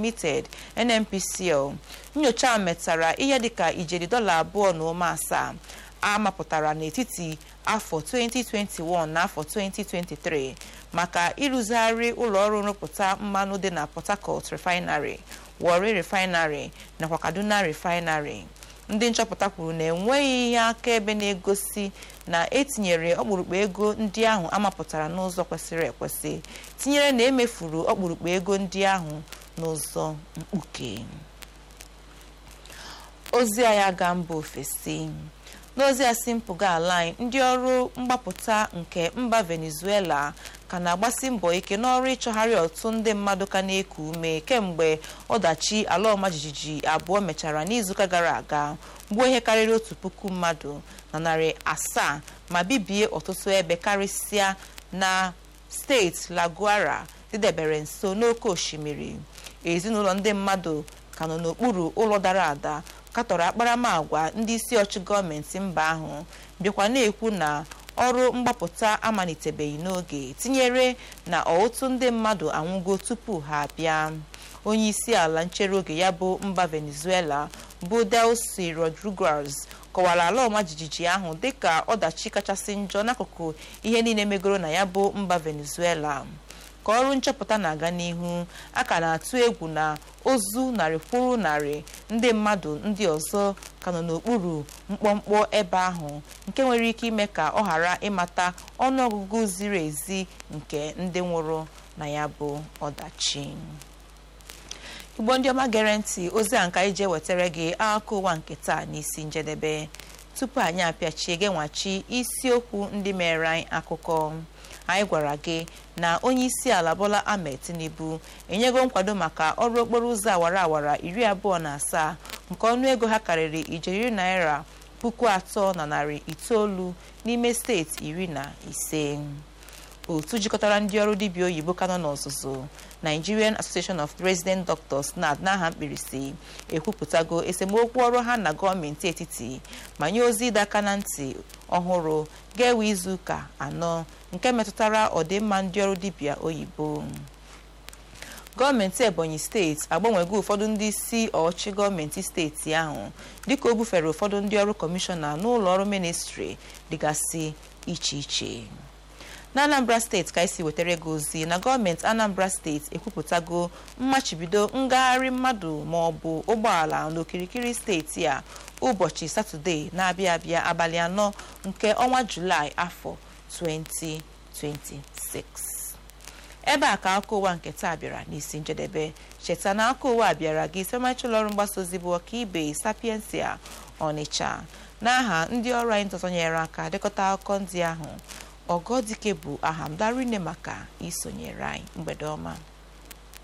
limited nnpcl nyocha metara ihe dịka ijeri dọla abụọ na ụma asaa amapụtara n'etiti afọ 2021 na afọ 2023 maka ịrụzigharị ụlọọrụ nrụpụta mmanụ dị na port harcourt refinery warri refinery nakwa kaduna refinery ndị nchọpụta kwuru na enweghị ihe akaebe na-egosi na etinyere ọkpụrụkpụ ego ndị ahụ amapụtara n'ụzọ kwesịrị ekwesị tinyere na emefuru ọkpụrụkpụ ego ndị ahụ n'ụzọ mkpuke ozi a ya ga mba ofesi n'ozi a si mpụga ala anyị ndị ọrụ mgbapụta nke mba venezuela ka na-agbasi mbọ ike n'ọrụ ịchọgharị ọtụtụ ndị mmadụ ka na-eku ume kemgbe ọdachi ala ọma jijiji abụọ mechara n'izuụka gara aga gbuo ihe karịrị otu puku mmadụ na narị asaa ma bibie ọtụtụ ebe karịsịa na steeti laguara dịdebere nso n'oké osimiri ezinụlọ ndị mmadụ ka nọ n'okpuru ụlọ dara ada katọrọ akparamagwa ndị isi ọchị gọọmenti mba ahụ bịakwa na-ekwu na ọrụ mgbapụta amalitebeghị n'oge tinyere na ọtụtụ ndị mmadụ anwụgo tupu ha abịa onye isi ala nchere oge ya bụ mba venezuela bụ delcy rodriguez kọwara ala ọma jijiji ahụ dịka ọdachi kachasị njọ n'akụkụ ihe niile megoro na ya bụ mba venezuela ka ọrụ nchọpụta na-aga n'ihu a ka na-atụ egwu na ozu narị kwuru narị ndị mmadụ ndị ọzọ ka nọ n'okpuru mkpọmkpọ ebe ahụ nke nwere ike ime ka ọ ghara ịmata ọnụọgụgụ ziri ezi nke ndị nwụrụ na ya bụ ọdachi igbo ndị ọma gere ntị ozi a nka iji ewetara gị akụkọ ụwa nke taa n'isi njedebe tupu anyị apịachie gị nwachi isiokwu ndị mere anyị akụkọ anyị gwara gị na onye isi ala bola ahmed tinubu enyego nkwado maka ọrụ okporo ụzọ awara awara iri abụọ na asaa nke ọnụego ha karịrị ijeri naira puku atọ na narị itoolu n'ime steeti iri na ise otu jikọtara ndị ọrụ dibịa oyibo ka nọ n'ọzụzụ nigerian association of resident doctors nad n'aha mkpirisi ekwupụtago esemokwu ọrụ ha na gọọmenti etiti ma nye ozi ịdọ aka na ntị ọhụrụ ga-ewe izuụka anọ nke metụtara ọdịmma ndị ọrụ dibịa oyibo gọọmenti ebonyi steeti agbanwego ụfọdụ ndị isi ọchị gọọmenti steeti ahụ dịka o bufere ụfọdụ ndị ọrụ kọmishọna n'ụlọ ọrụ ministri dịgasị iche iche na anambra steeti ka esi wetara gị ozi na gọọmenti anambra steeti ekwupụtago mmachibido ngagharị mmadụ ma ọ bụ ụgbọala n'okirikiri steeti a ụbọchị satọde na-abịa abịa abalị anọ nke ọnwa julaị afọ 2026 ebe a ka akụkọ ụwa nke taa bịara n'isi njedebe cheta na akụkọ ụwa bịara gị site ụlọ ọrụ mgbasa ozi bụ ọkaibe sapiensia ọnịcha n'aha ndị ọrụ anyị ntọtọnyere aka dekọta akụkọ ndị ahụ ọgọdike bụ aha m darine maka isonyere anyị mgbede ọma